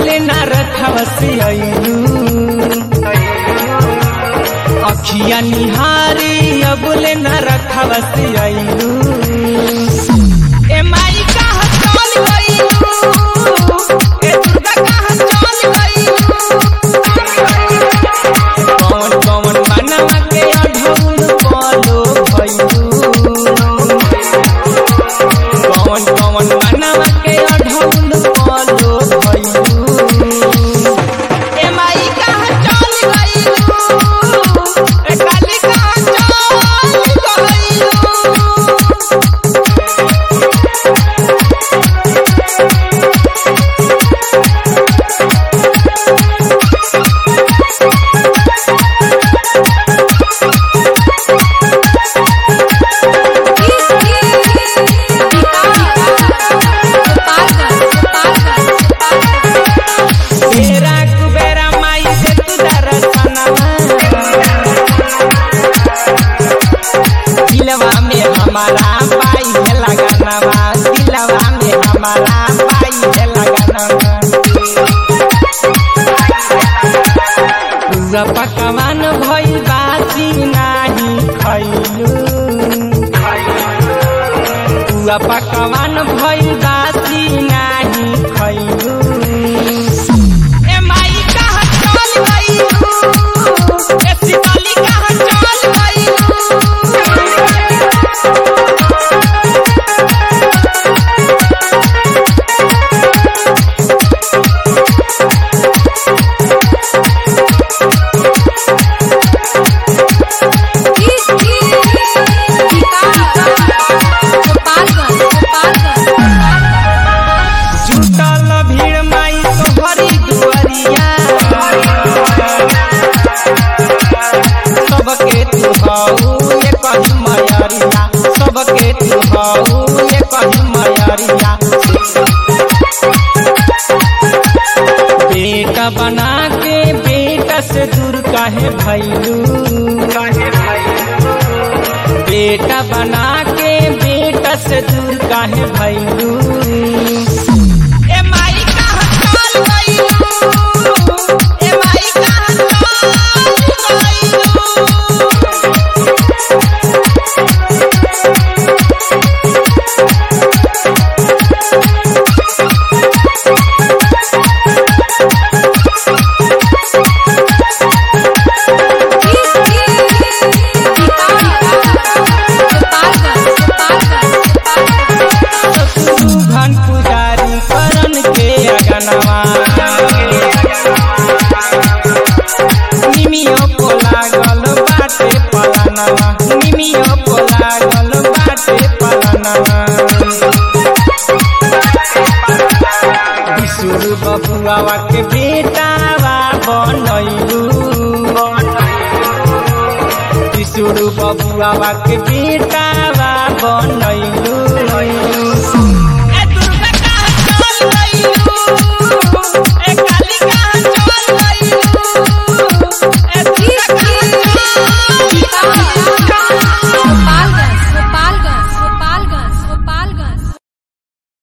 अबले ना रखवसी आइलू अखिया निहारी अबले ना रखवसी आइलू ए माई कहाँ चल गइलू ए दुर्गा कहाँ चल गइलू कौन कौन बनवा के अढ़ौल बोलो भइलू कौन कौन बनवा के अढ़ौल बोलो भइलू ए माई कहाँ चल गइलू ए काली कहाँ चल गइलू तेरा कुबेरा माई से तू दरसनवा दिलवा में हमारा पाई है लगानवा दिलवा में हमारा पाई है लगानवा पूरा पकवान भइल बासी नाही खैलू पूरा पकवान भइल बासी नाही खैलू ए माई कहाँ चल गइलू ए शिवाली कहाँ चल गइलू जुटल भीड़ माई तोहरी दुआरिया सबके तू हऊ ये कही मयरिया सबके तू हऊ ये कही मयरिया बेटा बना के बेटा से दूर काहे भैलू बेटा बना के बेटा से दूर काहे भैलू ए माई कहाँ चल गइलू ए माई कहाँ चल गइलू घन पुजारी करन के अगनवा निमियो को लागल बाटे पलानवा निमियो को लागल बाटे पलानवा विशुर बबुआवा के बेटावा बनैलू विशुर बबुआवा के बेटावा बनैलू